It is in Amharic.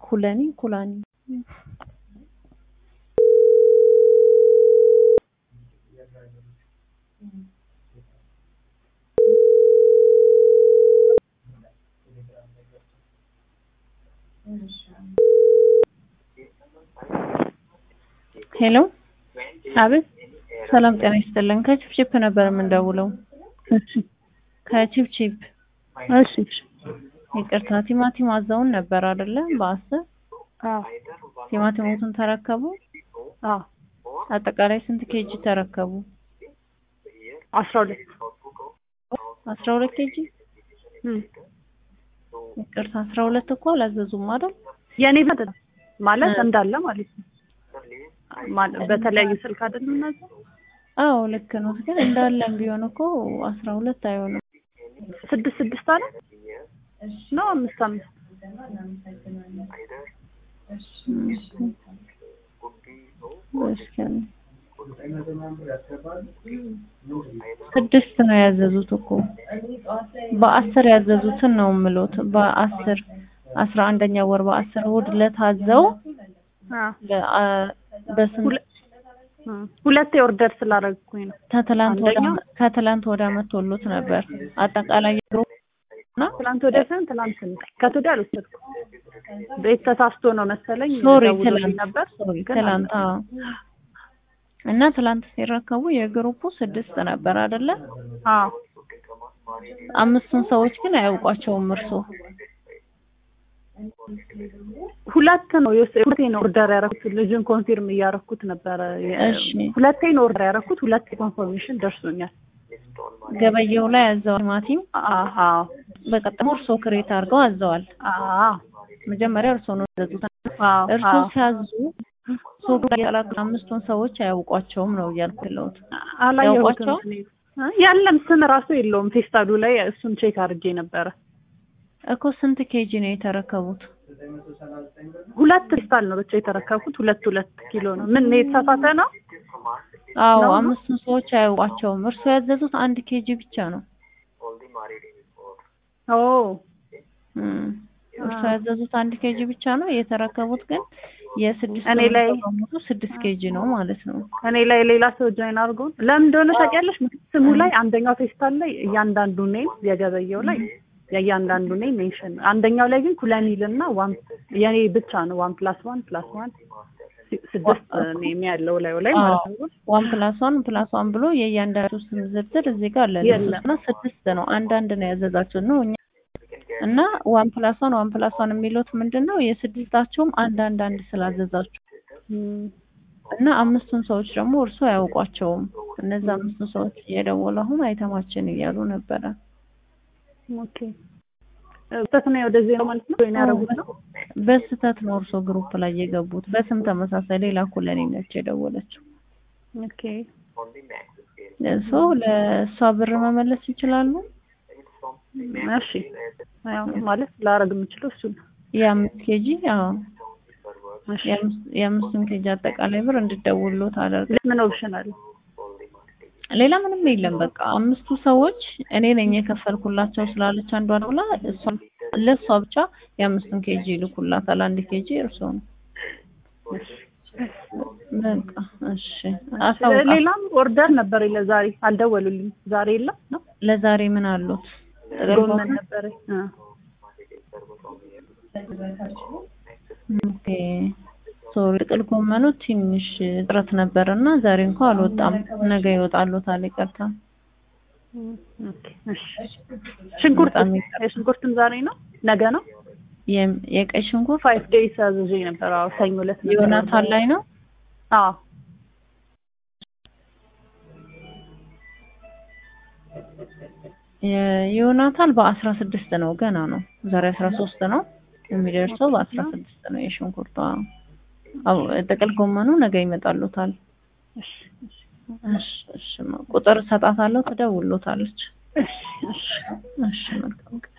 ኩለኒ ኩላኒ ሄሎ አቤት ሰላም ጤና ይስጥልን። ከቺፕቺፕ ነበር የምንደውለው። እሺ ከቺፕቺፕ እሺ እሺ ይቅርታ፣ ቲማቲም አዘውን ነበር አይደለ? በአስር አዎ ቲማቲሞቱን ተረከቡ። አዎ አጠቃላይ ስንት ኬጂ ተረከቡ? አስራ ሁለት አስራ ሁለት ኬጂ። እም ይቅርታ፣ አስራ ሁለት እኮ አላዘዙም አይደል? የኔ አይደለም ማለት እንዳለ ማለት ነው። ማለት በተለያዩ ስልክ አይደለም እናዘው አዎ ልክ ነው። ግን እንዳለም ቢሆን እኮ አስራ ሁለት አይሆንም። ስድስት ስድስት አለ ነው አምስት አምስት እስኪ ስድስት ነው ያዘዙት እኮ በአስር ያዘዙትን ነው የምሎት። በአስር አስራ አንደኛ ወር በአስር እሑድ ለታዘው አዎ በስንት እም ሁለቴ ኦርደር ስላደረግኩኝ ነው። ከትላንት ወደ አንደኛው- ከትላንት ወደ መቶሎት ነበር አጠቃላይ የግሩፕ እና ትላንት ወዲያ ሳይሆን ትላንት ነው። ከት ወዲያ አልወሰድኩም። ቤት ተሳስቶ ነው መሰለኝ ሶሪ ደውሎልኝ ትላንት ነበር። ሶሪ ግን ትላንት አዎ። እና ትላንት ሲረከቡ የግሩፑ ስድስት ነበር አይደለ? አዎ አምስቱን ሰዎች ግን አያውቋቸውም እርሶ። ሁለት ነው የወሰ- ሁለቴ ነው ኦርደር ያደረኩት። ልጁን ኮንፊርም እያደረኩት ነበረ። የ- እሺ ሁለቴ ነው ኦርደር ያደረኩት። ሁለቴ ኮንፈርሜሽን ደርሶኛል። ገበየው ላይ አዘዋል ቲማቲም አዎ በቀጥሞ እርሶ ክሬት አድርገው አዘዋል። አዎ መጀመሪያ እርሶ ነው ያዘዙት። አዎ እርሶ አዎ ሲያዙ ሱቅ ላይ ያላችሁ አምስቱን ሰዎች አያውቋቸውም ነው እያልኩ ያለሁት። አላየሁትም። ያውቋቸዋል? እኔ እ የለም ስም ራሱ የለውም ፌስታሉ ላይ እሱን ቼክ አድርጌ ነበረ። እኮ ስንት ኬጂ ነው የተረከቡት? ሁለት ፌስታል ነው ብቻ የተረከብኩት። ሁለት ሁለት ኪሎ ነው። ምን የተሳሳተ ነው? አዎ ነው? አምስቱን ሰዎች አያውቋቸውም። እርሶ ያዘዙት አንድ ኬጂ ብቻ ነው። ኦ እም፣ እርሶ አዎ። ያዘዙት አንድ ኬጂ ብቻ ነው። የተረከቡት ግን የስድስት እኔ ሰው ላይ- በሙሉ ስድስት ኬጂ ነው ማለት ነው። እኔ ላይ ሌላ ሰው ጆይን አድርጎ ለምን እንደሆነ ታውቂያለሽ? ምክንያቱም ስሙ ላይ አንደኛው ፌስታል ላይ እያንዳንዱ ኔም የገበየው ላይ የእያንዳንዱ ኔም ሜንሽን ነው። አንደኛው ላይ ግን ኩለኒል እና ዋን የኔ ብቻ ነው ዋን ፕላስ ዋን ፕላስ ዋን ስድስት ኔም ያለው ላይ ላይ ማለት ነው። ዋን ፕላስ ዋን ፕላስ ዋን ብሎ የእያንዳንዱ ስም ዝርዝር እዚህ ጋር አለ። የለም። እና ስድስት ነው። አንዳንድ ነው ያዘዛችሁት ነው እኛ እና ዋን ፕላስ ዋን ዋን ፕላስ ዋን የሚሉት ምንድን ነው? የስድስታቸውም አንድ አንድ አንድ ስላዘዛችሁ እም፣ እና አምስቱን ሰዎች ደግሞ እርሱ አያውቋቸውም። እነዚህ አምስቱን ሰዎች እየደወሉ አሁን አይተማችን እያሉ ነበረ። ኦኬ ስህተት ነው ወደዚህ ነው ማለት ነው። ጆይን ያደረጉት ነው። በስህተት ነው እርሶ ግሩፕ ላይ የገቡት። በስም ተመሳሳይ ሌላ ኩለኔ ነች የደወለችው። ኦኬ እርሶ ለእሷ ብር መመለስ ይችላሉ። እሺ ያው ማለት ላረግ የምችለው እሱ ነው። የአምስት ኬጂ አዎ እሺ የአምስት- የአምስቱን ኬጂ አጠቃላይ ብር እንድደውሉት አደርግ ምን ኦፕሽን አለ? ሌላ ምንም የለም። በቃ አምስቱ ሰዎች እኔ ነኝ የከፈልኩላቸው ስላለች አንዷ ደውላ እሷ ለእሷ ብቻ የአምስቱን ኬጂ ይልኩላታል። አንድ ኬጂ እርሶ ነው። በቃ እሺ፣ አሳውቃ ሌላም ኦርደር ነበር ለዛሬ አልደወሉልኝ። ዛሬ የለም ነው ለዛሬ ምን አሉት? ጥቅል ጎመን ጎመን? ነበር። ኦኬ ሶሪ፣ ጥቅል ጎመኑ ትንሽ እጥረት ነበር እና ዛሬ እንኳን አልወጣም። ነገ ይወጣሉታል። ይቅርታ። ሽንኩርት በጣም ይቅርታ። የሽንኩርትም ዛሬ ነው ነገ ነው። የም- የቀይ ሽንኩርት ፋይቭ ዴይስ አዝዤ ነበር። አዎ ሰኞ ዕለት ነበር ዮናታን ላይ ነው። አዎ የዮናታን በአስራ ስድስት ነው ገና ነው። ዛሬ አስራ ሶስት ነው የሚደርሰው በአስራ ስድስት ነው የሽንኩርቷ። አዎ ጥቅል ጎመኑ ነገ ይመጣሉታል። እሺ እሺ እሺ ቁጥር እሰጣታለሁ፣ ትደውሎታለች። እሺ እሺ እሺ መልካም ቀን